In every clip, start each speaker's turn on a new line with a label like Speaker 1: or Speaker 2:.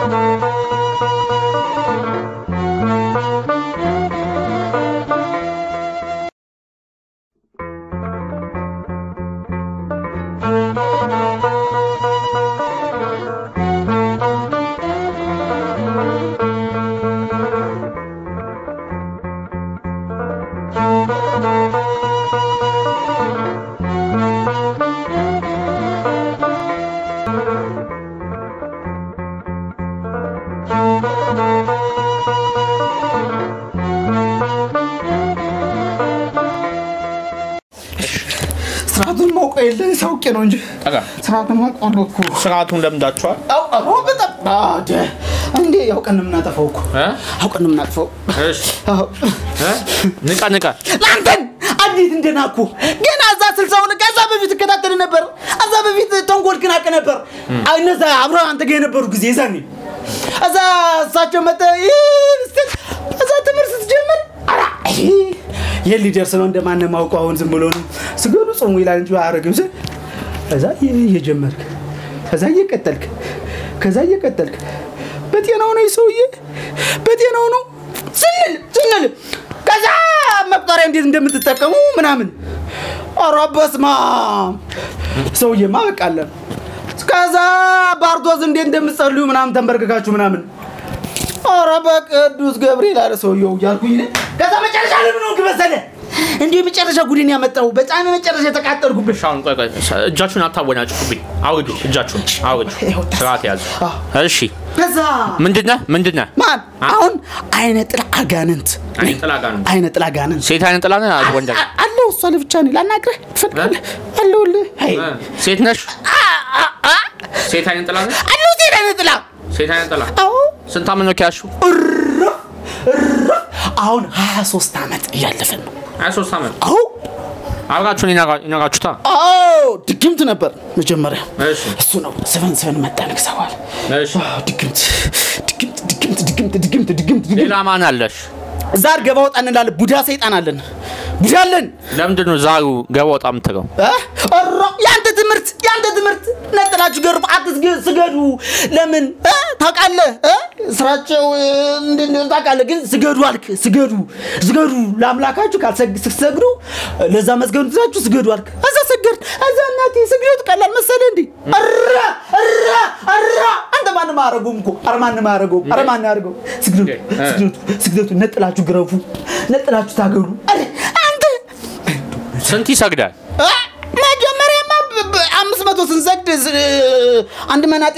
Speaker 1: ስርዓቱን ማውቀ የለ ሳውቄ ነው እንጂ
Speaker 2: ጠጋ
Speaker 1: ስርዓቱን ማውቀ እኮ
Speaker 2: ስርዓቱን ለምዳችኋል
Speaker 1: አውቀ በጣም አደ እንዴ ያውቀን ነው የምናጠፋው እኮ
Speaker 2: እ?
Speaker 1: አውቀን ነው የምናጠፋው
Speaker 2: እሺ
Speaker 1: አዎ።
Speaker 2: እ? ንቃ ንቃ
Speaker 1: ለአንተን እንዴት እንደናኩ ገና እዛ ስልሳውን ከዛ በፊት እከታተል ነበር። እዛ በፊት ተንኮል ግን አውቅ ነበር። እነዛ አብረው አንተ ጋር የነበሩ ጊዜ የዛኔ እዛ እሳቸው መጠ እዛ ትምህርት ስትጀምር ኧረ ይሄ የት ሊደርስ ነው እንደማንም አውቀው አሁን ዝም ብሎ ነው ስገዱ ጾሙ ይላል እንጂ አያረግም ስል ከዛ እየጀመርክ ከዛ እየቀጠልክ ከዛ እየቀጠልክ በጤናው ነው ሰውዬ በጤናው ነው ስንል ስንል ከዛ መቁጠሪያ እንዴት እንደምትጠቀሙ ምናምን ኧረ በስመ አብ ሰውዬማ በቃለን ከዛ ባርቶስ እንዴት እንደምትጸልዩ ምናምን ተንበርክካችሁ ምናምን ኧረ በቅዱስ ገብርኤል አለ ሰውየው እያልኩኝ እኔ ከዛ መጨረሻ ለምን ሆንክ መሰለህ እንዲሁ የመጨረሻ ጉድን ያመጣው በጣም የመጨረሻ የተቃጠልኩብሽ
Speaker 2: ሻውን ቆይ ቆይ እጃችሁን አታወናጭቁብኝ አውርዱ እጃችሁን አውርዱ ስርዓት ያዙ እሺ
Speaker 1: ከዛ
Speaker 2: ምንድነህ ምንድነህ
Speaker 1: ማን አሁን አይነ ጥላ አጋንንት
Speaker 2: አይነ ጥላ አጋንንት?
Speaker 1: አይነ ጥላ አጋንንት
Speaker 2: ሴት አይነት ጥላ ነህ ወንድ
Speaker 1: አ- አለው እሷ ለብቻ ነው ላናግረህ ትፈልጋለህ አለሁልህ አይ
Speaker 2: እ? ሴት ነሽ
Speaker 1: አ- አ- አ-
Speaker 2: ሴት አይነት ጥላ ነህ
Speaker 1: አለው ሴት አይነ ጥላ
Speaker 2: ሴት አይነት ጥላ
Speaker 1: አዎ
Speaker 2: ስንት ዓመት ነው ከያዝሽው
Speaker 1: እረፍ እረፍ አሁን 23 ዓመት እያለፈን ነው
Speaker 2: 23 ዓመት
Speaker 1: አዎ
Speaker 2: አብራችሁን ይነጋ- ይነጋችሁታ
Speaker 1: አዎ ድግምት ነበር መጀመሪያ
Speaker 2: እሺ
Speaker 1: እሱ ነው ስፈን ስፈን መጣ ንግሰዋል
Speaker 2: እሺ
Speaker 1: ድግምት ድግምት ድግምት ድግምት ድግምት ድግምት ድግምት
Speaker 2: ሌላ ማን አለሽ
Speaker 1: ዛር ገባ ወጣ እንላለን ቡዳ ሰይጣን አለን ቡዳ አለን
Speaker 2: ለምንድን ነው ዛሩ ገባ ወጣ የምትለው
Speaker 1: እ? ኧረ ያንተ ትምህርት ያንተ ትምህርት ነጥላችሁ ገርቡ አትስገ- ስገዱ ለምን እ? ታውቃለህ እ? ስራቸው እ፣ እንደ- እንደ- ታውቃለህ ግን ስገዱ አልክ ስገዱ ስገዱ ለአምላካችሁ ካልሰግ- ስትሰግዱ ለዛ መስገዱ ትዛችሁ ስገዱ አልክ እዛ ሰገድ እዛ እናቴ ስግደቱ ቀላል መሰለህ እንዴ ኧረ ኧረ ኧረ አንተ ማንም አያደርገውም እኮ ኧረ ማንም አያደርገውም ኧረ ማንም አያደርገውም ስግደቱ
Speaker 2: እ።
Speaker 1: ስግደቱ ስግደቱ ነጥላችሁ ግረፉ ነጥላችሁ ታገሉ ኧረ አንተ
Speaker 2: ስንት ይሰግዳል
Speaker 1: አ፣ መጀመሪያማ ብ- ብ- አምስት መቶ ስንሰግድ ስ- አንድ መናጤ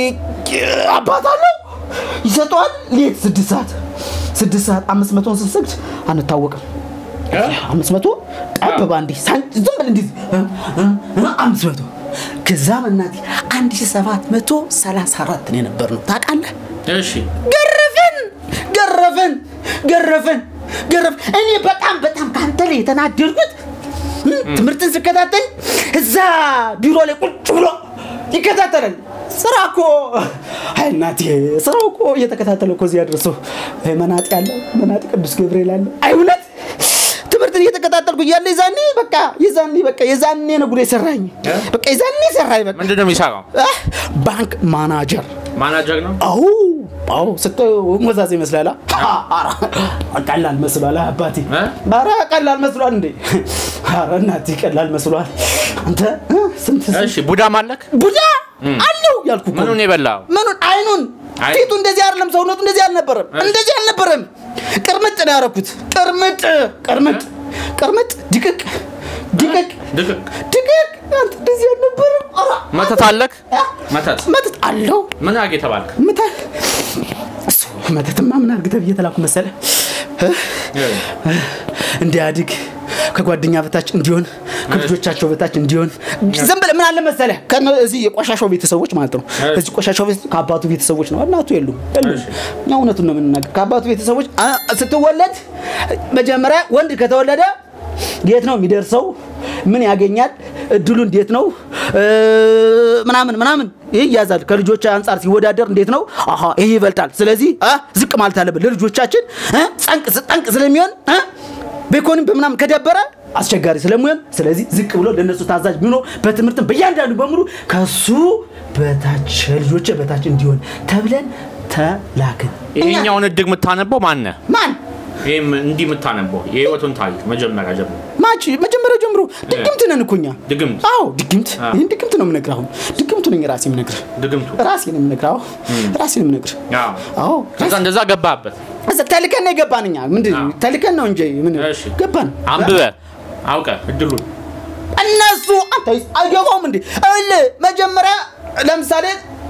Speaker 1: አባት አለው ይሰጠዋል። ሌት ስድስት ሰዓት ስድስት ሰዓት አምስት መቶን ስንሰግድ አንታወቅም። አምስት መቶ ጠብ ባንዴ ሳን- ዝም ብለህ እንዲህ እ፣ እ፣ እ፣ አምስት መቶ ከዛ መናቴ አንድ ሺህ ሰባት መቶ ሰላሳ አራት ነው የነበርነው ታውቃለህ።
Speaker 2: እሺ
Speaker 1: ገረፈን ገረፈን ገረፈን ገረፍ እኔ በጣም በጣም ከአንተ ላይ የተናደድኩት እ፣ ትምህርትን ስከታተል እዛ ቢሮ ላይ ቁጭ ብሎ ይከታተላል ስራ እኮ አይ እናቴ ስራው እኮ እየተከታተለ እኮ እዚህ ያደርሰው መናጤ አለ መናጤ ቅዱስ ገብርኤል አለ አይ እውነት ትምህርትን እየተከታተልኩ እያለ የዛኔ በቃ የዛኔ በቃ የዛኔ ነው ጉድ የሰራኝ በቃ የዛኔ ሰራኝ በቃ
Speaker 2: ምንድን ነው የሚሰራው
Speaker 1: አ፣ ባንክ ማናጀር
Speaker 2: ማናጀር ነው
Speaker 1: አዎ አዎ ስታዩ ወዛዝ ይመስላል አ? ኧረ ቀላል መስሏል አባቴ
Speaker 2: እ?
Speaker 1: ኧረ ቀላል መስሏል እንዴ ኧረ እናቴ ቀላል መስሏል አንተ እ? ስንት ስንት
Speaker 2: እሺ ቡዳም አለክ
Speaker 1: ቡዳ አለው ያልኩ እኮ
Speaker 2: ምኑን የበላው
Speaker 1: ምኑን አይኑን
Speaker 2: አይ-
Speaker 1: ፊቱ እንደዚህ አይደለም ሰውነቱ እንደዚህ አልነበረም እንደዚህ አልነበረም ቅርምጥ ነው ያደረኩት ቅርምጥ ቅርምጥ ቅርምጥ ድቅቅ ድቅቅ
Speaker 2: ድቅቅ
Speaker 1: ድቅቅ አንተ እንደዚህ አልነበረም ኧረ
Speaker 2: መተት አለክ
Speaker 1: አ?
Speaker 2: መተት
Speaker 1: መተት አለው
Speaker 2: ምን አርግ የተባልክ
Speaker 1: ምታ እሱ መተትማ ምን አድርግ ተብዬ ተላኩ መሰለ እንዲያድግ ከጓደኛ በታች እንዲሆን ከልጆቻቸው በታች እንዲሆን ዝም ብለህ ምን አለ መሰለ እዚህ የቆሻሻው ቤተሰቦች ማለት ነው እዚህ ቆሻሻው ቤት ከአባቱ ቤተሰቦች ነው እናቱ የሉም የሉም እኛ እውነቱን ነው የምንናገር ከአባቱ ቤተሰቦች አ- ስትወለድ መጀመሪያ ወንድ ከተወለደ የት ነው የሚደርሰው ምን ያገኛል እድሉ እንዴት ነው እ፣ ምናምን ምናምን ይህ ይያዛል ከልጆች አንጻር ሲወዳደር እንዴት ነው አሀ ይህ ይበልጣል ስለዚህ አ፣ ዝቅ ማለት አለበት ለልጆቻችን እ፣ ጸንቅ ጠንቅ ስለሚሆን እ፣ በኢኮኖሚ በምናምን ከደበረ አስቸጋሪ ስለሚሆን ስለዚህ ዝቅ ብሎ ለእነሱ ታዛዥ ቢሆኖ በትምህርትም በእያንዳንዱ በሙሉ ከሱ በታች ልጆች በታች እንዲሆን ተብለን ተላክን። እኛ-
Speaker 2: ይሄኛውን እድግ የምታነበው ማነ
Speaker 1: ማን
Speaker 2: ይህም እንዲህ የምታነበው የህይወቱን ታሪክ መጀመሪያ ጀምሮ
Speaker 1: ማች መጀመሪያ ጀምሮ ድግምት ነን እኮ እኛ።
Speaker 2: ድግምት
Speaker 1: አዎ ድግምት፣
Speaker 2: አዎ።
Speaker 1: ይህን ድግምት ነው የምነግርህ። አሁን ድግምቱ ነኝ ራሴ የምነግርህ
Speaker 2: ድግምቱ
Speaker 1: ራሴ ነው የምነግርህ። አዎ ራሴ ነው የምነግርህ።
Speaker 2: አዎ።
Speaker 1: አዎ
Speaker 2: ከዛ እንደዛ ገባበት
Speaker 1: እዛ ተልከን ነው የገባን እኛ። ምንድን
Speaker 2: አዎ።
Speaker 1: ተልከን ነው እንጂ ምን
Speaker 2: እሺ።
Speaker 1: ገባን።
Speaker 2: አንብበ አውቀ እድሉን
Speaker 1: እነሱ አንተ አይገባውም እንዴ? እልህ መጀመሪያ ለምሳሌ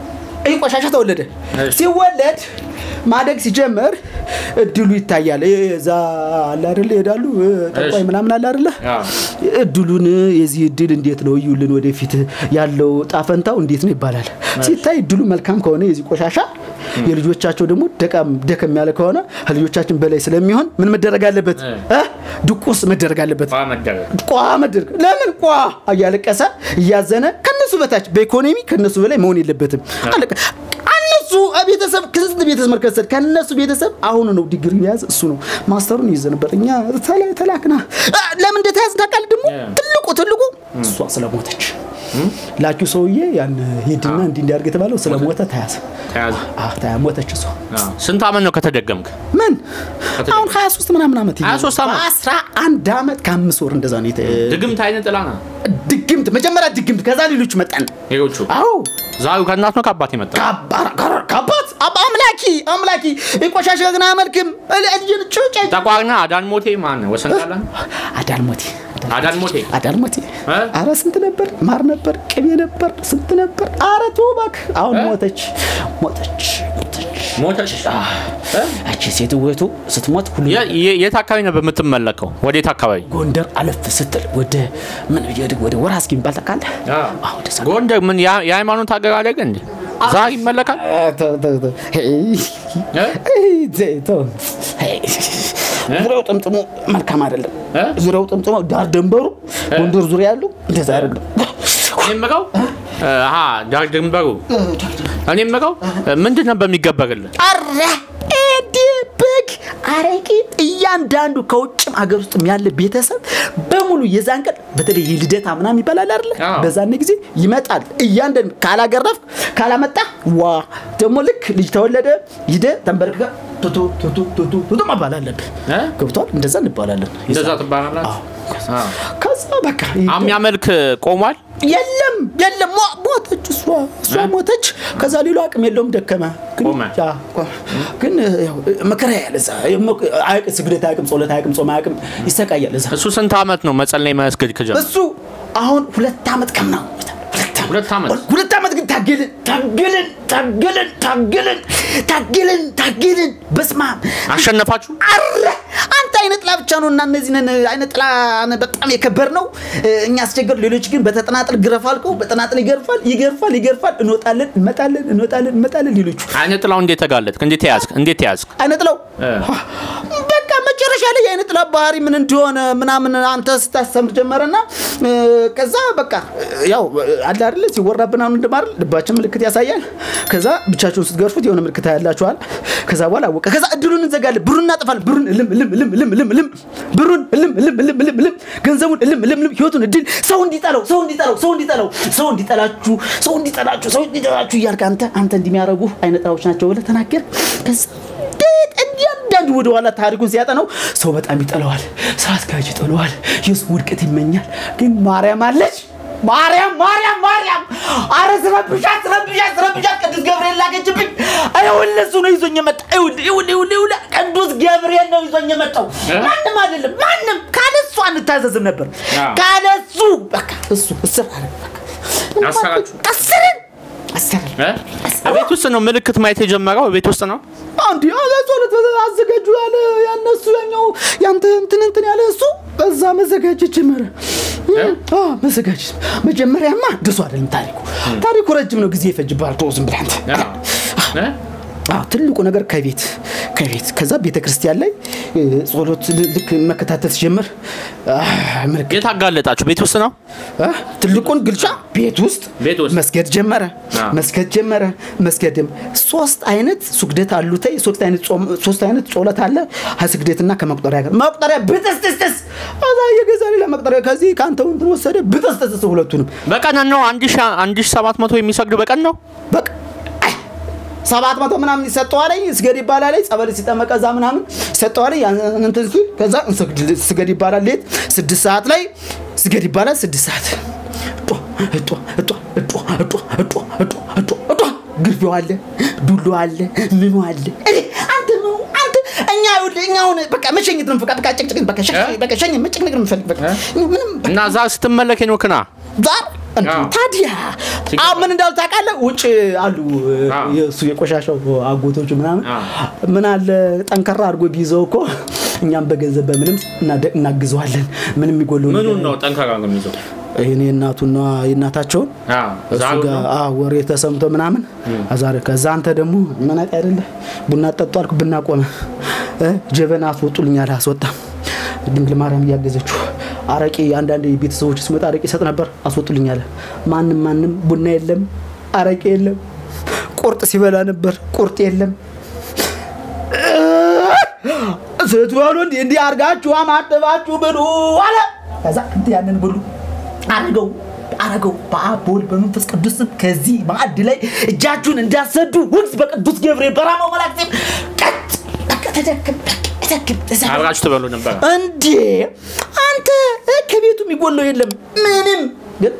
Speaker 1: ይህ ቆሻሻ ተወለደ።
Speaker 2: እሺ።
Speaker 1: ሲወለድ ማደግ ሲጀምር እድሉ ይታያል። ይሄ እዛ አለ አይደለ ይሄዳሉ ጠቋይ
Speaker 2: እሺ።
Speaker 1: ምናምን አለ አይደለ
Speaker 2: አዎ።
Speaker 1: እድሉን የዚህ እድል እንዴት ነው እዩልን፣ ወደፊት ያለው ጣፈንታው እንዴት ነው ይባላል። ሲታይ እድሉ መልካም ከሆነ የዚህ ቆሻሻ የልጆቻቸው ደግሞ ደቃም ደከም ያለ ከሆነ ከልጆቻችን በላይ ስለሚሆን ምን መደረግ አለበት? እ? ድቁስ መደረግ አለበት።
Speaker 2: ቋ መደረግ
Speaker 1: ቋ መደረግ ለምን ቋ እያለቀሰ እያዘነ ከነሱ በታች በኢኮኖሚ ከነሱ በላይ መሆን የለበትም። አለቀ። እነሱ ቤተሰብ ከስንት ቤተሰብ መርከሰል ከነሱ ቤተሰብ አሁኑ ነው ዲግሪ የያዘ እሱ ነው ማስተሩን ይዘ ነበር። እኛ ተላ- ተላክና አ፣ ለምን እንደተያዘ ታውቃለህ? ደግሞ
Speaker 2: እ።
Speaker 1: ትልቁ ትልቁ እሷ ስለሞተች ላኪው ሰውዬ ያን ሂድና እንዲህ እንዲያርግ የተባለው ስለሞተ ተያዘ።
Speaker 2: ተያዘ
Speaker 1: አዎ ተያ ሞተች እሷ።
Speaker 2: አዎ። ስንት አመት ነው ከተደገምክ
Speaker 1: ምን አሁን 23 ምናምን ዓመት
Speaker 2: 23 ዓመት?
Speaker 1: አስራ አንድ ዓመት ከአምስት ወር እንደዛ ነው የተ-
Speaker 2: ድግምት አይነት ጥላ ነው
Speaker 1: ድግምት መጀመሪያ ድግምት ከዛ ሌሎች መጣን።
Speaker 2: ሌሎቹ
Speaker 1: አዎ
Speaker 2: ዛሬው ከእናት ነው ከአባት የመጣ
Speaker 1: ከአባ- ከ- ከአባት አባ- አምላኪ አምላኪ የቆሻሻ ግን አመልክም እልጅን ጩጭ
Speaker 2: ጠቋርና አዳን ሞቴ ማን ነው ወሰን ቃላ
Speaker 1: አዳልሞቴ
Speaker 2: አዳን ሞቴ
Speaker 1: አዳልሞቴ
Speaker 2: እ?
Speaker 1: አረ ስንት ነበር ማር ነበር ቅቤ ነበር ስንት ነበር አረ ተው እባክህ አሁን
Speaker 2: እ?
Speaker 1: ሞተች ሞተች ሞተች
Speaker 2: ሞተች እ?
Speaker 1: እቺ ሴት ውበቱ ስትሞት ሁሉ
Speaker 2: የ- የ- የት አካባቢ ነው በምትመለከው ወዴት አካባቢ
Speaker 1: ጎንደር አለፍ ስትል ወደ ምን ወደ- ወደ ወራስኪ የሚባል ታውቃለህ? አዎ ወደዛ
Speaker 2: ጎንደር ምን የሃ- የሃይማኖት ሀገር አለ ግን እንዴ ዛሬ ይመለካል
Speaker 1: አ፣ ተው፣ ተው፣ ተው። ሄይ፣
Speaker 2: እ?
Speaker 1: ሄይ፣ ዘ- ተው። ሄይ፣ ዙሪያው ጥምጥሙ መልካም አይደለም።
Speaker 2: እ?
Speaker 1: ዙሪያው ጥምጥሙ ዳር ደንበሩ ጎንደር ዙሪያ ያለው እንደዛ አይደለም።
Speaker 2: እኔ የምለው አሀ ዳር ድንበሩ እኔ የምለው ምንድን ነው በሚገበርልን
Speaker 1: አረ ኤዲ በግ አረቂ እያንዳንዱ ከውጭም ሀገር ውስጥም ያለ ቤተሰብ በሙሉ የዛን ቀን በተለይ የልደታ ምናምን ይባላል አይደለ?
Speaker 2: አዎ።
Speaker 1: በዛን ጊዜ ይመጣል። እያንዳንዱ ካላገረፍ ካላመጣ ዋ ደግሞ ልክ ልጅ ተወለደ ሂደ ተንበርክከ ቱቱ ቱቱ ቱቱ ቱቱ መባል አለብህ።
Speaker 2: እ?
Speaker 1: ገብቷል? እንደዛ እንባላለን።
Speaker 2: እንደዛ ትባላላችሁ
Speaker 1: አዎ። ከዛ በቃ
Speaker 2: የሚያመልክ ቆሟል
Speaker 1: የለም የለም ሞ- ሞተች እሷ እሷ ሞተች ከዛ ሌሎ አቅም የለውም ደከመ ግን
Speaker 2: ቆመ።
Speaker 1: ያ፣ ቆ- ግን ያው መከራ ያለ እዛ አያውቅም ስግደት አያውቅም ጸሎት አያውቅም ጾም አያውቅም ይሰቃያል እዛ
Speaker 2: እሱ ስንት አመት ነው መጸለይ መስገድ ከጀመረ
Speaker 1: እሱ አሁን ሁለት ዓመት ከምናምን
Speaker 2: ሁለት ዓመት?
Speaker 1: ሁለት ዓመት ግን ታገልን ታገልን ታገልን ታገልን ታገልን ታገልን በስማ
Speaker 2: አሸነፋችሁ
Speaker 1: አረ አንተ አይነ ጥላ ብቻ ነው እና እነዚህ ነን አይነ ጥላ በጣም የከበር ነው እኛ አስቸገሩ ሌሎች ግን በተጠናጥል ግረፍ አልከው በተጠናጥል ይገርፋል ይገርፋል ይገርፋል እንወጣለን እንመጣለን እንወጣለን እንመጣለን ሌሎቹ
Speaker 2: አይነ ጥላው እንዴት ተጋለጥክ እንዴት ያዝክ እንዴት ያዝክ
Speaker 1: አይነ ጥላው
Speaker 2: እ።
Speaker 1: በቃ መጨረሻ ላይ የአይነ ጥላ ባህሪ ምን እንደሆነ ምናምን አንተ ስታስተምር ጀመረና እ፣ ከዛ በቃ ያው አለ አይደለ ሲወራብን አሁን እንደማርል ልባችን ምልክት ያሳያል ከዛ ብቻችሁን ስትገርፉት የሆነ ምልክት ያላችኋል ከዛ በኋላ አወቀ ከዛ እድሉን እንዘጋለን ብሩን እናጠፋለን ብሩን እልም እልም እልም እልም እልም እልም ብሩን እልም እልም እልም እልም እልም ገንዘቡን እልም እልም እልም ህይወቱን እድል ሰው እንዲጠላው ሰው እንዲጠላው ሰው እንዲጠላው ሰው እንዲጠላችሁ ሰው እንዲጠላችሁ ሰው እንዲጠላችሁ እያልክ አንተ አንተ እንደሚያደርጉ አይነ ጥላዎች ናቸው ብለህ ተናገር ከዛ እያንዳንዱ ወደ ኋላ ታሪኩን ሲያጠነው ሰው በጣም ይጠለዋል። ስራ አስኪያጅ ይጠለዋል። የሱ ውድቀት ይመኛል። ግን ማርያም አለች። ማርያም ማርያም ማርያም አረ ስረብሻት ስረብሻት ስረብሻት ቅዱስ ገብርኤል ላከችብኝ። ይኸውልህ እሱ ነው ይዞኝ የመጣ ይኸውልህ ይኸውልህ ይኸውልህ ይኸውልህ ቅዱስ ገብርኤል ነው ይዞኝ የመጣው ማንም አይደለም ማንም ካለሱ አንታዘዝም ነበር
Speaker 2: አዎ።
Speaker 1: ካለሱ በቃ እሱ እስር አለ በቃ
Speaker 2: አሰራችሁ?
Speaker 1: አስርን አስርን
Speaker 2: እ? ቤት ውስጥ ነው ምልክት ማየት የጀመረው ቤት ውስጥ ነው
Speaker 1: አንድ ጸሎት አዘጋጁ ያለ ያነሱ ያኛው ያንተ እንትን እንትን ያለ እሱ በዛ መዘጋጀት ጀመረ። አዎ መዘጋጀት መጀመሪያማ ደሱ አይደለም ታሪኩ ታሪኩ ረጅም ነው፣ ጊዜ ይፈጅብሃል። ተው ዝም ብለህ አንተ።
Speaker 2: እ?
Speaker 1: አዎ ትልቁ ነገር ከቤት ከቤት ከዛ ቤተ ክርስቲያን ላይ ጸሎት ል- ልክ መከታተል ሲጀምር አህ፣ ምልክት
Speaker 2: የት አጋለጣችሁ? ቤት ውስጥ ነው?
Speaker 1: አ፣ ትልቁን ግልጫ ቤት ውስጥ
Speaker 2: ቤት ውስጥ።
Speaker 1: መስገድ ጀመረ
Speaker 2: አ።
Speaker 1: መስገድ ጀመረ መስገድ ጀመረ። ሶስት አይነት ስግደት አሉተይ ሶስት አይነት ጾም ሶስት አይነት ጸሎት አለ ከስግደትና ከመቁጠሪያ ጋር መቁጠሪያ ብጥስጥስጥስ አዛ የገዛ ሌላ መቁጠሪያ ከዚህ ከአንተ እንትን ወሰደ ብጥስጥስስ ሁለቱንም
Speaker 2: በቀን ነው? አንድ ሺህ አንድ ሺህ ሰባት መቶ የሚሰግድ በቀን ነው?
Speaker 1: በቃ አይ፣ ሰባት መቶ ምናምን ይሰጠዋል ስገድ ይባላል ጸበል ሲጠመቀ እዛ ምናምን ይሰጠዋል ያን እንትን ሲል ከዛ እንሰግድ ስገድ ይባላል ሌት ስድስት ሰዓት ላይ ስገድ ይባላል ስድስት ሰዓት እጧ እጧ እጧ እጧ እጧ እጧ እጧ እጧ እጧ ግርፊው አለ ዱሎ አለ ምኑ አለ እኔ አንተ ነው አንተ እኛ ይኸውልህ እኛ አሁን በቃ መሸኘት ነው በቃ በቃ ጭቅጭቅ በቃ ሸኝ
Speaker 2: እ?
Speaker 1: በቃ ሸኝ መጨቅነቅ ነው የምፈልግ በቃ እኛ ምንም በቃ
Speaker 2: እና እዛ ስትመለክ ኖክና
Speaker 1: ዛር እንዴ፣
Speaker 2: አዎ።
Speaker 1: ታዲያ አሁን ምን እንዳሉ ታውቃለህ? ውጭ አሉ
Speaker 2: አዎ።
Speaker 1: የእሱ የቆሻሻው አጎቶቹ ምናምን
Speaker 2: አዎ።
Speaker 1: ምን አለ ጠንከራ አድርጎ ቢይዘው እኮ እኛም በገንዘብ በምንም እናደ- እናግዘዋለን። ምንም የሚጎለው ነገር
Speaker 2: ምኑን ነው ጠንካራ ነው የሚይዘው?
Speaker 1: ይሄኔ የእናቱና የእናታቸውን እሱ
Speaker 2: ዛሩ
Speaker 1: ጋር
Speaker 2: ነው?
Speaker 1: አዎ፣ ወሬ ተሰምቶ ምናምን አዛረ ከዛ አንተ ደግሞ መናቅ አይደለ ቡና ጠጡ አልኩ ብና ቆመ እ ጀበና አስወጡልኛል አስወጣም ድንግል ማርያም እያገዘችው አረቄ አንዳንድ ቤተሰቦች ሲመጣ አረቄ ይሰጥ ነበር አስወጡልኛል ማንም ማንም ቡና የለም አረቄ የለም ቁርጥ ሲበላ ነበር ቁርጥ የለም ስትበሉ እንዲህ እንዲህ አርጋችሁ አማጥባችሁ ብሉ አለ ከዛ እንትን ያንን ብሉ አረገው አረገው በአብ በወልድ በመንፈስ ቅዱስ ስም ከዚህ ማዕድ ላይ እጃችሁን እንዳሰዱ ውግዝ በቅዱስ ገብርኤል በራማው መላእክት ስም ቀጥ በቃ ተደክም ተደክም ተዘ-
Speaker 2: አብራችሁ ትበሉ ነበር።
Speaker 1: እንዴ አንተ እ፣ ከቤቱ የሚጎለው የለም ምንም ግን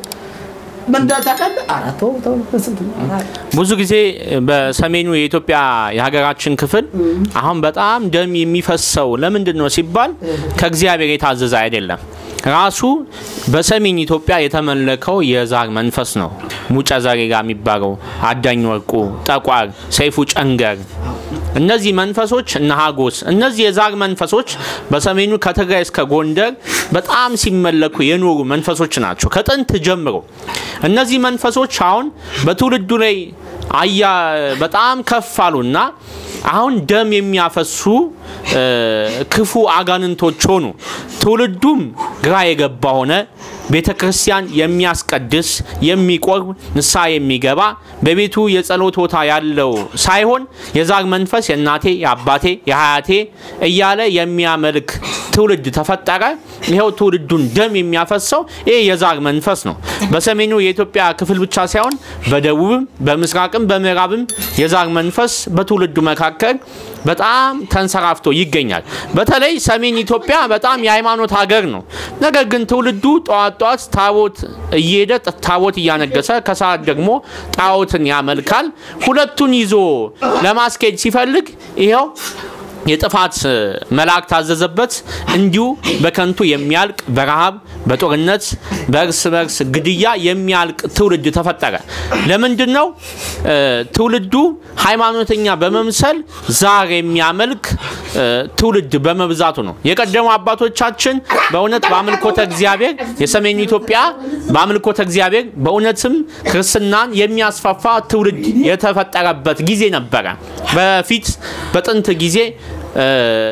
Speaker 1: መንዳታቃለ አራተው ተው በስንት ነው?
Speaker 2: ብዙ ጊዜ በሰሜኑ የኢትዮጵያ የሀገራችን ክፍል አሁን በጣም ደም የሚፈሰው ለምንድን ነው ሲባል ከእግዚአብሔር የታዘዘ አይደለም። ራሱ በሰሜን ኢትዮጵያ የተመለከው የዛር መንፈስ ነው። ሙጨ ዘሬጋ የሚባለው አዳኝ ወርቁ፣ ጠቋር፣ ሰይፉ ጨንገር እነዚህ መንፈሶች እነ ሀጎስ እነዚህ የዛር መንፈሶች በሰሜኑ ከትግራይ እስከ ጎንደር በጣም ሲመለኩ የኖሩ መንፈሶች ናቸው ከጥንት ጀምሮ። እነዚህ መንፈሶች አሁን በትውልዱ ላይ አያ በጣም ከፍ አሉና አሁን ደም የሚያፈሱ እ፣ ክፉ አጋንንቶች ሆኑ። ትውልዱም ግራ የገባ ሆነ። ቤተ ክርስቲያን የሚያስቀድስ የሚቆርብ ንስሐ የሚገባ በቤቱ የጸሎት ቦታ ያለው ሳይሆን የዛር መንፈስ የእናቴ የአባቴ የሀያቴ እያለ የሚያመልክ ትውልድ ተፈጠረ። ይኸው ትውልዱን ደም የሚያፈሰው ይህ የዛር መንፈስ ነው። በሰሜኑ የኢትዮጵያ ክፍል ብቻ ሳይሆን በደቡብም በምስራቅም በምዕራብም የዛር መንፈስ በትውልዱ መካከል በጣም ተንሰራፍቶ ይገኛል። በተለይ ሰሜን ኢትዮጵያ በጣም የሃይማኖት ሀገር ነው። ነገር ግን ትውልዱ ጠዋት ጠዋት ታቦት እየሄደ ታቦት እያነገሰ ከሰዓት ደግሞ ጣዖትን ያመልካል። ሁለቱን ይዞ ለማስኬድ ሲፈልግ ይኸው የጥፋት መልአክ ታዘዘበት። እንዲሁ በከንቱ የሚያልቅ በረሃብ፣ በጦርነት፣ በእርስ በርስ ግድያ የሚያልቅ ትውልድ ተፈጠረ። ለምንድን ነው እ፣ ትውልዱ ሃይማኖተኛ በመምሰል ዛር የሚያመልክ እ፣ ትውልድ በመብዛቱ ነው። የቀደሙ አባቶቻችን በእውነት በአምልኮተ እግዚአብሔር የሰሜኑ ኢትዮጵያ በአምልኮተ እግዚአብሔር በእውነትም ክርስትናን የሚያስፋፋ ትውልድ የተፈጠረበት ጊዜ ነበረ። በፊት በጥንት ጊዜ እ፣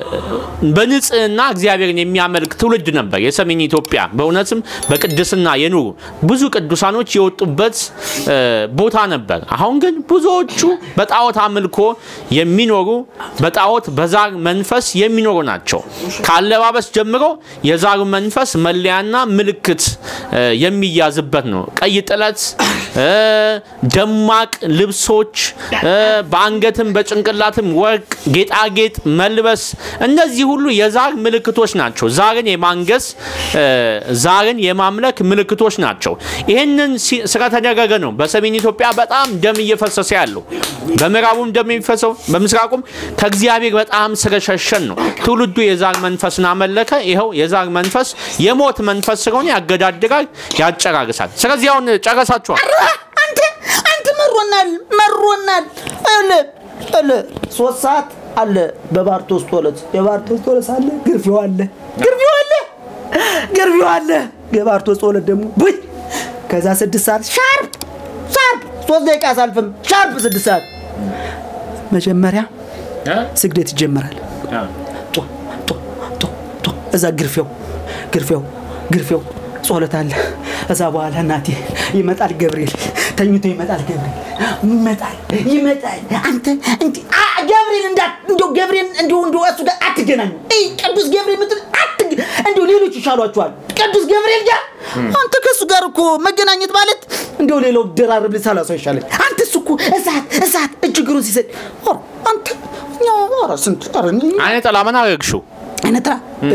Speaker 2: በንጽህና እግዚአብሔርን የሚያመልክ ትውልድ ነበር የሰሜን ኢትዮጵያ። በእውነትም በቅድስና የኖሩ ብዙ ቅዱሳኖች የወጡበት እ፣ ቦታ ነበር። አሁን ግን ብዙዎቹ በጣዖት አምልኮ የሚኖሩ በጣዖት በዛር መንፈስ የሚኖሩ ናቸው። ከአለባበስ ጀምሮ የዛሩ መንፈስ መለያና ምልክት እ፣ የሚያዝበት ነው። ቀይ ጥለት እ፣ ደማቅ ልብሶች እ፣ በአንገትም በጭንቅላትም ወርቅ ጌጣጌጥ መልበስ እነዚህ ሁሉ የዛር ምልክቶች ናቸው። ዛርን የማንገስ እ፣ ዛርን የማምለክ ምልክቶች ናቸው። ይህንን ሲ- ስለተደረገ ነው በሰሜን ኢትዮጵያ በጣም ደም እየፈሰሰ ያለው። በምዕራቡም ደም የሚፈሰው በምስራቁም ከእግዚአብሔር በጣም ስለሸሸን ነው። ትውልዱ የዛር መንፈስን አመለከ። ይኸው የዛር መንፈስ የሞት መንፈስ ስለሆነ ያገዳድራል፣ ያጨራርሳል። ስለዚህ አሁን ጨረሳችኋል።
Speaker 1: አንተ አንተ መሮናል መሮናል እለ እለ ሶስት ሰዓት አለ በባርቶስ ቶለት የባርቶስ ቶለት አለ ግርፊው አለ ግርፊው አለ ግርፊው አለ የባርቶስ ቶለት ደግሞ ቡይ ከዛ ስድስት ሰዓት ሻርፕ ሻርፕ ሶስት ደቂቃ አሳልፍም ሻርፕ ስድስት ሰዓት መጀመሪያ ስግደት ይጀመራል ጧ ጧ እዛ ግርፌው ግርፌው ግርፌው ጸሎት አለ። እዛ በኋላ እናቴ ይመጣል ገብርኤል ተኝቶ ይመጣል ገብርኤል ይመጣል ይመጣል። አንተ እንዲ አ ገብርኤል እንዳ እንዶ ገብርኤል እንዶ እንዶ እሱ ጋር አትገናኙ። እይ ቅዱስ ገብርኤል ምትል አትግ እንዶ ሌሎች ይሻሏቸዋል። ቅዱስ ገብርኤል ጋር አንተ ከእሱ ጋር እኮ መገናኘት ማለት እንደው ሌላው ደራርብ ሰላሳ ይሻላል። አንተ እሱ እኮ እሳት እሳት እጅግሩን ሲሰጥ ኧረ አንተ እኛ ኧረ ስንት ኧረ እኔ-
Speaker 2: አይነ ጥላ ምን አረግሽው?
Speaker 1: አይነትራ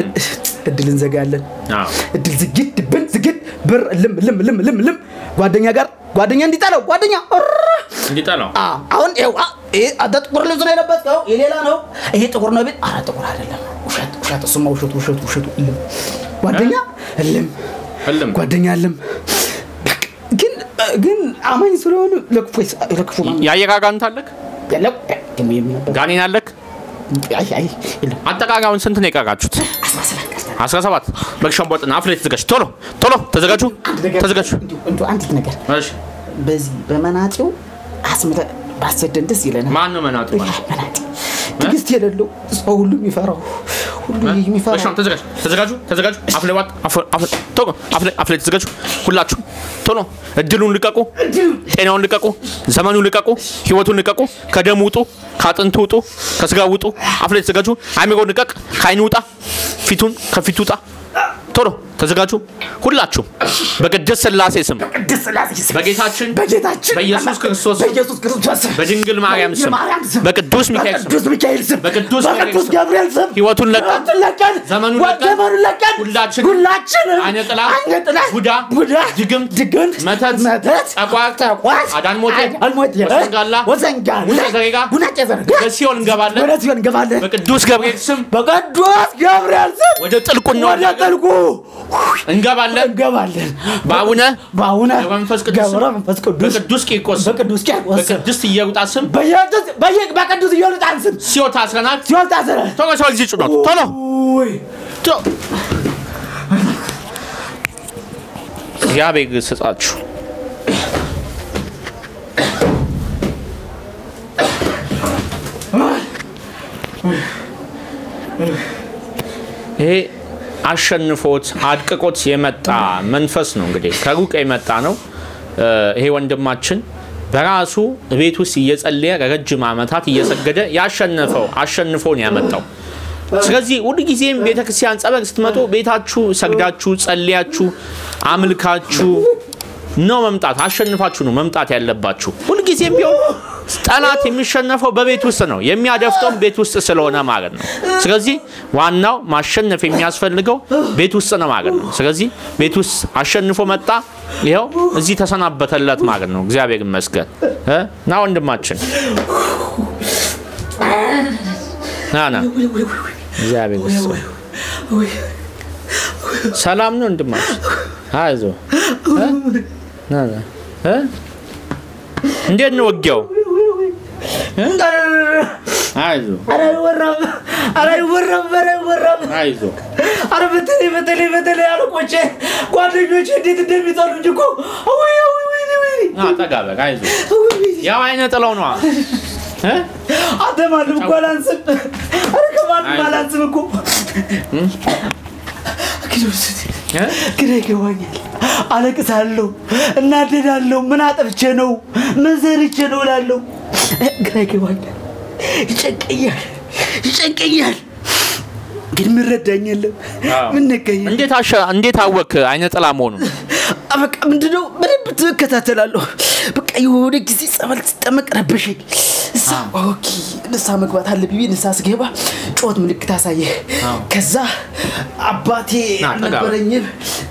Speaker 1: እድል እንዘጋለን።
Speaker 2: አዎ።
Speaker 1: እድል ዝግት ብን ዝግት ብር ልም ልም ልም ልም ልም ጓደኛ ጋር ጓደኛ እንዲጠለው ጓደኛ እረ!
Speaker 2: እንዲጠላው
Speaker 1: አ አሁን ይኸው አ ይሄ አንተ ጥቁር ልብስ ነው የለበስከው የሌላ ነው ይሄ ጥቁር ነው ቤት ኧረ ጥቁር አይደለም ውሸት ውሸት እሱማ ውሸቱ ውሸቱ ውሸቱ እልም ጓደኛ እልም
Speaker 2: እልም
Speaker 1: ጓደኛ እልም በቃ ግን ግን አማኝ ስለሆኑ ለክፉ ይስ- ለክፉ ማን
Speaker 2: የአየር አጋንንት አለክ?
Speaker 1: ያለው ደግሞ የሚነበር
Speaker 2: ጋኔን አለክ?
Speaker 1: አይ አይ የለም
Speaker 2: አጠቃቃዩን ስንት ነው የቀራችሁት?
Speaker 1: አስራ ሰባት ቀርተናል።
Speaker 2: 17 በግሸንቦጥና አፍ ላይ ተዘጋጅ። ቶሎ ቶሎ ተዘጋጁ፣
Speaker 1: አንድ ነገር
Speaker 2: ተዘጋጁ።
Speaker 1: እንዲሁ እንዲሁ አንዲት ነገር
Speaker 2: እሺ
Speaker 1: በዚህ በመናጤው አስምተ ባሰደን ደስ ይለናል።
Speaker 2: ማን ነው መናጡ?
Speaker 1: ያ መናጤ ትዕግስት የሌለው ሰው ሁሉ የሚፈራው ሁሉ የሚፈራው
Speaker 2: በሻም ተዘጋጅ፣ ተዘጋጁ፣ ተዘጋጁ። አፍ ላይ ዋጥ፣ አፍ አፍ ቶሎ አፍ ላይ አፍ ላይ ተዘጋጁ። ሁላችሁ ቶሎ እድሉን ልቀቁ፣ ጤናውን ልቀቁ፣ ዘመኑን ልቀቁ፣ ህይወቱን ልቀቁ። ከደም ውጡ፣ ከአጥንቱ ውጡ፣ ከስጋ ውጡ። አፍ ላይ ተዘጋጁ። አሚሮን ልቀቅ፣ ከአይን ውጣ፣ ፊቱን ከፊቱ ውጣ። ቶሎ ተዘጋጁ ሁላችሁም በቅድስት ሥላሴ ስም
Speaker 1: ቅድስት ሥላሴ ስም
Speaker 2: በጌታችን
Speaker 1: በጌታችን
Speaker 2: በኢየሱስ ክርስቶስ ስም
Speaker 1: በኢየሱስ ክርስቶስ ስም
Speaker 2: በድንግል ማርያም ስም
Speaker 1: በማርያም ስም
Speaker 2: በቅዱስ ሚካኤል ስም
Speaker 1: በቅዱስ ሚካኤል ስም
Speaker 2: በቅዱስ
Speaker 1: በቅዱስ
Speaker 2: ሚካኤል ስም
Speaker 1: ገብርኤል ስም
Speaker 2: ህይወቱን ለቀን
Speaker 1: ሕይወቱን ለቀን
Speaker 2: ዘመኑን
Speaker 1: ወ-
Speaker 2: ለቀን
Speaker 1: ዘመኑን ለቀን
Speaker 2: ሁላችንም
Speaker 1: ሁላችንም
Speaker 2: አይነ ጥላ
Speaker 1: አይነ ጥላ
Speaker 2: ቡዳ
Speaker 1: ቡዳ
Speaker 2: ድግምት
Speaker 1: ድግምት
Speaker 2: መተት
Speaker 1: መተት
Speaker 2: ጠቋር
Speaker 1: ጠቋር
Speaker 2: አዳልሞቴ
Speaker 1: አዳልሞቴ
Speaker 2: ወሰንጋላ
Speaker 1: ወሰንጋላ
Speaker 2: ጉና ዘሬጋ
Speaker 1: ጉናጨ ዘረጋ
Speaker 2: በሲኦል እንገባለን
Speaker 1: ወደ ሲኦል እንገባለን
Speaker 2: በቅዱስ ገብርኤል ስም
Speaker 1: በቅዱስ ገብርኤል ስም
Speaker 2: ወደ ጥልቁ
Speaker 1: ወደ
Speaker 2: እንወርዳለን
Speaker 1: ጥልቁ
Speaker 2: እንገባለን
Speaker 1: እንገባለን
Speaker 2: በአቡነ
Speaker 1: በአቡነ
Speaker 2: ገብረ መንፈስ ቅዱስ ስም
Speaker 1: ገብረ መንፈስ ቅዱስ
Speaker 2: በቅዱስ ቂርቆስ ስም
Speaker 1: በቅዱስ ቂርቆስ ስም
Speaker 2: በቅድስት ኢየሩጣ ስም
Speaker 1: በየቅዱስ በየ- በቅዱስ ኢዮልጣን ስም
Speaker 2: ሲኦል ታስረናል
Speaker 1: ሲኦል ታሰረ
Speaker 2: ቶሎ ሰው ጊዜ ጭኖት ቶሎ
Speaker 1: ውይ
Speaker 2: ቶ- እግዚአብሔር ይስጣችሁ ይሄ አሸንፎት አድቅቆት የመጣ መንፈስ ነው። እንግዲህ ከሩቅ የመጣ ነው። እ፣ ይሄ ወንድማችን በራሱ ቤት ውስጥ እየጸለየ ረጅም ዓመታት እየሰገደ ያሸነፈው አሸንፎን ያመጣው። ስለዚህ ሁልጊዜም ቤተክርስቲያን ጸበል ስትመጡ ቤታችሁ ሰግዳችሁ ጸልያችሁ አምልካችሁ ነው መምጣት፣ አሸንፋችሁ ነው መምጣት ያለባችሁ። ሁልጊዜም ቢሆን ጠላት የሚሸነፈው በቤት ውስጥ ነው፣ የሚያደፍጠውም ቤት ውስጥ ስለሆነ ማለት ነው። ስለዚህ ዋናው ማሸነፍ የሚያስፈልገው ቤት ውስጥ ነው ማለት ነው። ስለዚህ ቤት ውስጥ አሸንፎ መጣ፣ ይኸው እዚህ ተሰናበተለት ማለት ነው። እግዚአብሔር ይመስገን እ ና ወንድማችን ና ና እግዚአብሔር ይመስገን። ሰላም ነው ወንድማችን፣ አይዞህ እ? ና ና እ? እንዴት ነው ውጊያው? አይዞህ
Speaker 1: ኧረ አይወራም ኧረ አይወራም ኧረ አይወራም
Speaker 2: አይዞህ
Speaker 1: ኧረ በተለይ በተለይ በተለይ አለቆቼ ጓደኞቼ እንዴት እንደሚጠሉኝ እኮ ወይ ወይ ወይ ወይ
Speaker 2: ና ጠጋ በል አይዞህ። ያው አይነ ጥለው ነዋ እ?
Speaker 1: አንተ ማንም እኮ አላንስም ኧረ ከማንም
Speaker 2: አይዞህ።
Speaker 1: አላንስም እኮ
Speaker 2: እ?
Speaker 1: ግራ ይገባኛል አለቅሳለሁ እናደዳለሁ ምን አጠፍቼ ነው ምን ዘርቼ ነው እላለሁ ግራ ይገባኛል ይጨንቀኛል ይጨንቀኛል ግን ምረዳኝ የለም
Speaker 2: አዎ።
Speaker 1: ምን ነገኝ
Speaker 2: እንዴት አሸ እንዴት አወክ አይነ ጥላ መሆኑን?
Speaker 1: በቃ ምንድነው በደንብ ትከታተላለሁ በቃ የሆነ ጊዜ ጸበል ስጠመቅ ረበሸኝ እሳ ኦኬ ንሳ መግባት አለብኝ ብዬ ንሳ ስገባ ጮት ምልክት አሳየ
Speaker 2: አዎ።
Speaker 1: ከዛ አባቴ
Speaker 2: ና፣ ጠጋ በል።
Speaker 1: አልነበረኝም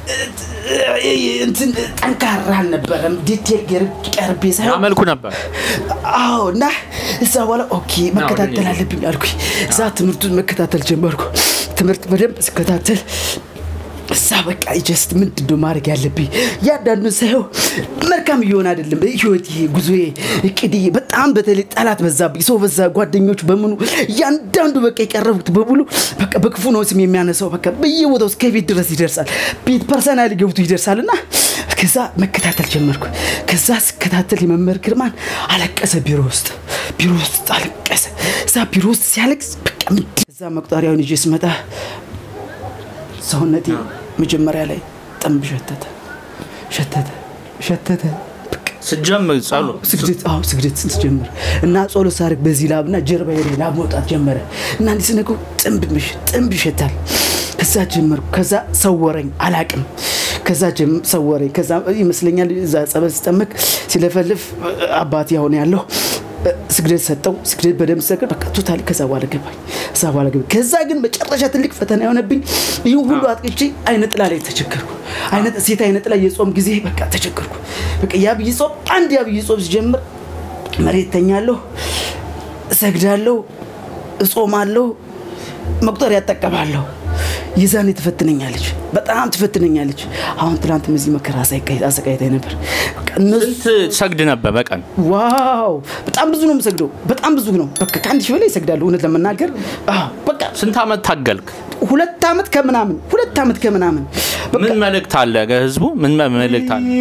Speaker 1: እንትን ጠንካራ አልነበረም ዲቴል ቀርቤ ሳይሆን
Speaker 2: አመልኩ ነበር።
Speaker 1: አዎ እና እዛ በኋላ ኦኬ መከታተል አለብኝ አልኩኝ እዛ ትምህርቱን መከታተል ጀመርኩ ትምህርት በደንብ ስከታተል እዛ በቃ ጀስት ምንድን ነው ማድረግ ያለብኝ እያንዳንዱን ሳየው መልካም እየሆነ አይደለም ህይወት ጉዞዬ እቅድ በጣም በተለይ ጠላት በዛብኝ ሰው በዛ ጓደኞች በምኑ እያንዳንዱ በቃ የቀረቡት በሙሉ በቃ በክፉ ነው ስም የሚያነሳው በቃ በየቦታው እስከ ቤት ድረስ ይደርሳል ቤት ፐርሰናሊ ገብቶ ይደርሳል እና ከዛ መከታተል ጀመርኩ ከዛ ስከታተል የመምህር ግርማን አለቀሰ ቢሮ ውስጥ ቢሮ ውስጥ አለቀሰ እዛ ቢሮ ውስጥ ሲያለቅስ በቃ ምንድን እዛ መቁጠሪያውን ይዤ ስመጣ ሰውነቴ መጀመሪያ ላይ ጥንብ ሸተተ ሸተተ ሸተተ በቃ
Speaker 2: ስጀምር ጸሎት
Speaker 1: ስግደት አዎ ስግደት ስትጀምር እና ጸሎት ሳደርግ በዚህ ላብና ጀርባ ላይ ላብ መውጣት ጀመረ እና እንዲህ ስነገው ጥንብ ምሽ ጥንብ ይሸታል። ከዛ ጀመርኩ። ከዛ ሰወረኝ አላቅም። ከዛ ጀም- ሰወረኝ። ከዛ ይመስለኛል እዛ ጸበል ስጠመቅ ሲለፈልፍ አባቴ አሁን ያለው ስግደት ሰጠው። ስግደት በደንብ ሰገድ በቃ ቶታሊ ከዛ በኋላ ገባኝ። ከዛ በኋላ ገባኝ። ከዛ ግን መጨረሻ ትልቅ ፈተና የሆነብኝ ይህ ሁሉ አጥቅቼ አይነ ጥላ ላይ ተቸገርኩ። አይነ ሴት አይነ ጥላ የጾም ጊዜ በቃ ተቸገርኩ። በቃ የአብይ ጾም አንድ የአብይ ጾም ሲጀምር መሬት ተኛለሁ፣ እሰግዳለሁ፣ እጾማለሁ፣ መቁጠሪያ እጠቀማለሁ። ይዛኔ ትፈትነኛለች፣ በጣም ትፈትነኛለች። አሁን ትናንትም እዚህ መከራ አሳቃይ- አሰቃይታኝ ነበር። በቃ እነሱ
Speaker 2: ስንት ሰግድ ነበር በቀን?
Speaker 1: ዋው በጣም ብዙ ነው የምሰግደው፣ በጣም ብዙ ነው። በቃ ከአንድ ሺህ በላይ ይሰግዳለሁ እውነት ለመናገር አዎ፣ በቃ
Speaker 2: ስንት ዓመት ታገልክ?
Speaker 1: ሁለት ዓመት ከምናምን ሁለት ዓመት ከምናምን በቃ
Speaker 2: ምን መልእክት አለ ለህዝቡ? ምን መልእክት አለ?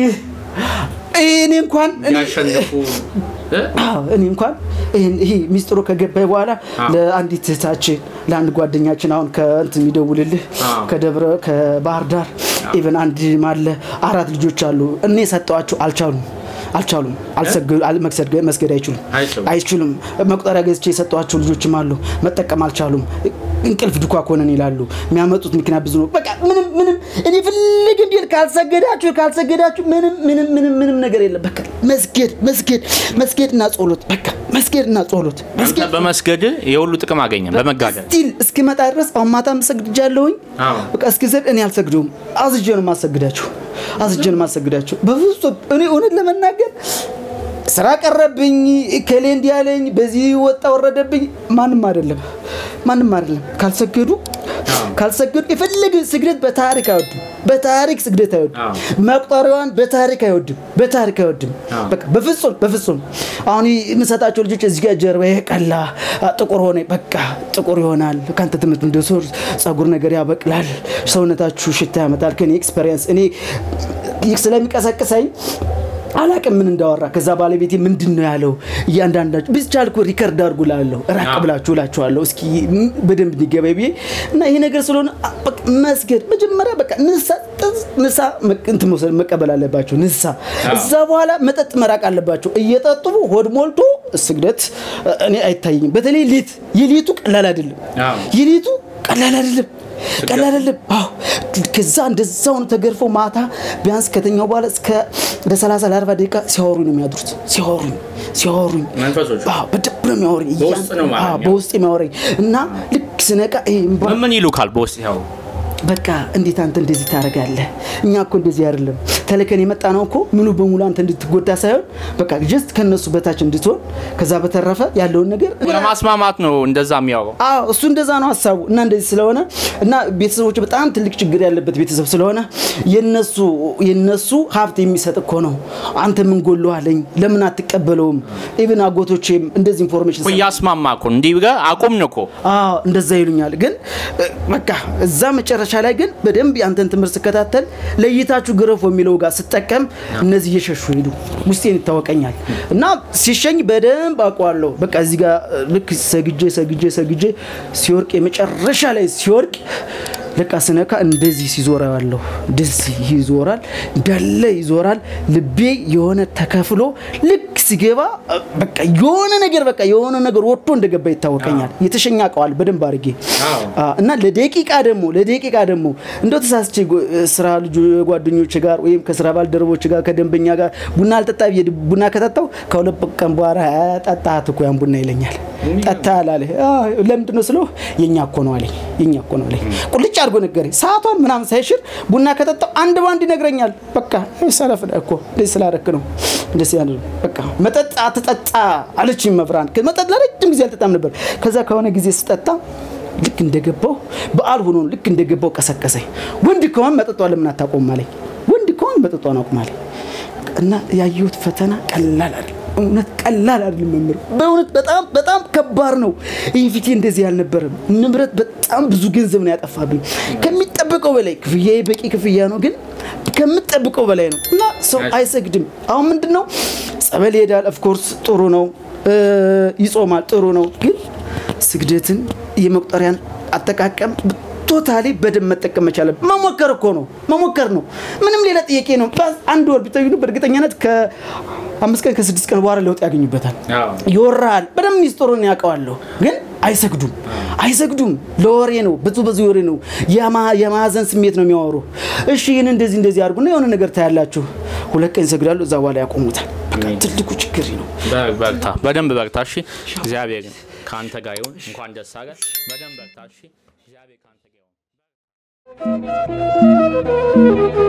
Speaker 1: እኔ እንኳን እኔ-
Speaker 2: ያሸንፉ እ?
Speaker 1: አዎ፣ እኔ እንኳን ይህን- ይሄ ሚስጥሩ ከገባኝ በኋላ
Speaker 2: አዎ።
Speaker 1: ለአንዲት እህታችን ለአንድ ጓደኛችን አሁን ከእንትን የሚደውልልህ
Speaker 2: አዎ።
Speaker 1: ከደብረ ከባህር ዳር ኢቨን አንድ ማለ አራት ልጆች አሉ። እኔ ሰጠዋቸው አልቻሉም አልቻሉም አልሰገ- አል- መክሰድ- መስገድ አይችሉም
Speaker 2: አይችሉም።
Speaker 1: አይችሉም። መቁጠሪያ ገዝቼ የሰጠዋቸው ልጆችም አሉ መጠቀም አልቻሉም። እንቅልፍ ድኳ ኮነን ይላሉ። የሚያመጡት ምክንያት ብዙ ነው። በቃ ምንም ምንም እኔ ፍልግ እንዲል ካልሰገዳችሁ ካልሰገዳችሁ ምንም ምንም ምንም ምንም ነገር የለም። በቃ መስገድ መስገድ መስገድና ጸሎት በቃ መስገድና ጸሎት
Speaker 2: አንተ
Speaker 1: መስገድ
Speaker 2: በመስገድ የሁሉ ጥቅም አገኘ በመጋደል
Speaker 1: ስቲል እስኪመጣ ድረስ አሁን ማታ ሰግድጃለሁኝ።
Speaker 2: አዎ።
Speaker 1: በቃ እስኪዘድ እኔ አልሰግደውም። አዝጄ ነው የማሰግዳቸው። አዝጄ ነው የማሰግዳቸው። በፍጹም እኔ እውነት ለመናገር ስራ ቀረብኝ፣ ከሌ እንዲህ ያለኝ፣ በዚህ ወጣ ወረደብኝ፣ ማንም አይደለም፣ ማንም አይደለም። ካልሰገዱ ካልሰገዱ የፈለገ ስግደት በታሪክ አይወድም። በታሪክ ስግደት አይወድም።
Speaker 2: አዎ።
Speaker 1: መቁጠሪያዋን በታሪክ አይወድም። በታሪክ አይወድም።
Speaker 2: አዎ።
Speaker 1: በቃ በፍጹም በፍጹም። አሁን የምሰጣቸው ልጆች እዚህ ጋር ጀርባ ቀላ ጥቁር ሆነ፣ በቃ ጥቁር ይሆናል። ከአንተ ትምህርት እንደ ሶር ጸጉር ነገር ያበቅላል። ሰውነታችሁ ሽታ ያመጣል። ከኔ ኤክስፔሪንስ እኔ ይህ ስለሚቀሰቅሰኝ አላቅም ምን እንዳወራ። ከዛ ባለቤቴ ምንድን ነው ያለው እያንዳንዳችሁ ብቻ ልኩ ሪከርድ አድርጉ ላለሁ ራቅ
Speaker 2: አዎ።
Speaker 1: ብላችሁ እላችኋለሁ እስኪ ም- በደንብ እንዲገባኝ ብዬ እና ይሄ ነገር ስለሆነ አ- በቃ መስገድ መጀመሪያ በቃ ንሳ ንሳ እንትን መውሰድ መቀበል አለባቸው ንሳ እዛ በኋላ መጠጥ መራቅ አለባቸው እየጠጡ ሆድ ሞልቶ ስግደት እ- እኔ አይታየኝም በተለይ ሌት የሌቱ ቀላል አይደለም
Speaker 2: አዎ።
Speaker 1: የሌቱ ቀላል አይደለም ቀላል አይደለም አዎ ከዛ እንደዛ ሆኖ ተገርፈው ማታ ቢያንስ ከተኛው በኋላ እስከ ወደ 30 ለ40 ደቂቃ ሲያወሩኝ ነው የሚያድሩት ሲያወሩኝ ሲያወሩኝ
Speaker 2: መንፈሶቹ?
Speaker 1: አዎ በደንብ ነው የሚያወሩኝ
Speaker 2: በውስጥ ነው ማለት
Speaker 1: አዎ
Speaker 2: ነው?
Speaker 1: በውስጥ የሚያወሩኝ እና ልክ ስነቃ ይሄ እምባ
Speaker 2: ምን ምን ይሉካል በውስጥ ያው
Speaker 1: በቃ እንዴት አንተ እንደዚህ ታደርጋለህ? እኛ እኮ እንደዚህ አይደለም ተልከን የመጣ ነው እኮ ሙሉ በሙሉ አንተ እንድትጎዳ ሳይሆን በቃ ጀስት ከነሱ በታች እንድትሆን ከዛ በተረፈ ያለውን ነገር
Speaker 2: ለማስማማት ነው እንደዛ የሚያወራው።
Speaker 1: አዎ እሱ እንደዛ ነው ሀሳቡ እና እንደዚህ ስለሆነ እና ቤተሰቦች በጣም ትልቅ ችግር ያለበት ቤተሰብ ስለሆነ የነሱ የነሱ ሀብት የሚሰጥ እኮ ነው። አንተ ምን ጎሎሃለኝ ለምን አትቀበለውም? ኢቭን አጎቶቼም እንደዚህ ኢንፎርሜሽን
Speaker 2: እኮ እያስማማ እኮ ነው። እንዲህ ብለህ አቁም ነው እኮ
Speaker 1: አዎ እንደዛ ይሉኛል። ግን እ፣ በቃ እዛ መጨረሻ ላይ ግን በደንብ ያንተን ትምህርት ስከታተል ለይታችሁ ግረፎ የሚለው ጋር ስጠቀም እነዚህ እየሸሹ ሄዱ። ውስጤን ይታወቀኛል እና ሲሸኝ በደንብ አውቀዋለሁ። በቃ እዚህ ጋር እ፣ ልክ ሰግጄ ሰግጄ ሰግጄ ሲወርቅ የመጨረሻ ላይ ሲወርቅ ለቃ ስነካ እንደዚህ ሲዞር ያለሁ እንደዚህ ይዞራል፣ እንዳለ ይዞራል። ልቤ የሆነ ተከፍሎ ልክ ሲገባ እ፣ በቃ የሆነ ነገር በቃ የሆነ ነገር ወጥቶ እንደገባ ይታወቀኛል። የተሸኛ አውቀዋል በደንብ አድርጌ
Speaker 2: አዎ።
Speaker 1: አ፣ እና ለደቂቃ ደግሞ ለደቂቃ ደግሞ እንደው ተሳስቼ ጎ- ስራ ልጁ ጓደኞች ጋር ወይም ከስራ ባልደረቦች ጋር ከደንበኛ ጋር ቡና አልጠጣ ብዬ ቡና ከጠጣው ከሁለት ቀን በኋላ "አ፣ ጠጣት እኮ ያን ቡና ይለኛል። ጠጣ አላለ ለምንድን ነው ስለው የኛ እኮ ነው አለኝ። የኛ እኮ ነው አለኝ። ቁልጭ አድርጎ ነገረኝ። ሰዓቷን ምናምን ሳይሽር ቡና ከጠጣው አንድ በአንድ ይነግረኛል። በቃ ሰለፍ ነህ እኮ እንደዚህ ስላደረክ ነው እንደዚህ ያለ በቃ መጠጥ አትጠጣ አለችኝ መብራን። መጠጥ ለረጅም ጊዜ አልጠጣም ነበር። ከዛ ከሆነ ጊዜ ስጠጣ ልክ እንደገባው በዓል ሆኖ ልክ እንደገባው ቀሰቀሰኝ። ወንድ ከሆን መጠጧን ለምን አታቆም አለኝ። ወንድ ከሆን መጠጧን አቁም አለኝ። እና ያየሁት ፈተና ቀላል አይደለም። እውነት ቀላል አይደለም መምህር፣ በእውነት በጣም በጣም ከባድ ነው። ይህ ፊቴ እንደዚህ አልነበረም። ንብረት በጣም ብዙ ገንዘብ ነው ያጠፋብኝ ከሚጠበቀው በላይ። ክፍያ በቂ ክፍያ ነው፣ ግን ከምጠብቀው በላይ ነው እና ሰው አይሰግድም። አሁን ምንድን ነው ጸበል ይሄዳል። ኦፍኮርስ ጥሩ ነው፣ እ፣ ይጾማል፣ ጥሩ ነው። ግን ስግደትን የመቁጠሪያን አጠቃቀም ቶታሊ በደንብ መጠቀም መቻለ መሞከር እኮ ነው መሞከር ነው ምንም ሌላ ጥያቄ ነው በ- አንድ ወር ቢጠዩ በእርግጠኛነት ከአምስት ቀን ከስድስት ቀን በኋላ ለውጥ ያገኙበታል ይወራል በደንብ ሚስጥሩን ያውቀዋለሁ ግን አይሰግዱም አይሰግዱም ለወሬ ነው ብዙ ብዙ ወሬ ነው የማ- የማዘን ስሜት ነው የሚያወሩ እሺ ይህን እንደዚህ እንደዚህ አድርጉና የሆነ ነገር ታያላችሁ ሁለት ቀን ይሰግዳሉ እዛ በኋላ ያቆሙታል በቃ ትልቁ ችግር ነው
Speaker 2: በርታ፣ በደንብ በርታ። እሺ፣ እግዚአብሔር ከአንተ ጋር ይሁን። እንኳን ደስ አለ። በደንብ በርታ። እሺ፣ እግዚአብሔር ከአንተ ጋር ይሁን።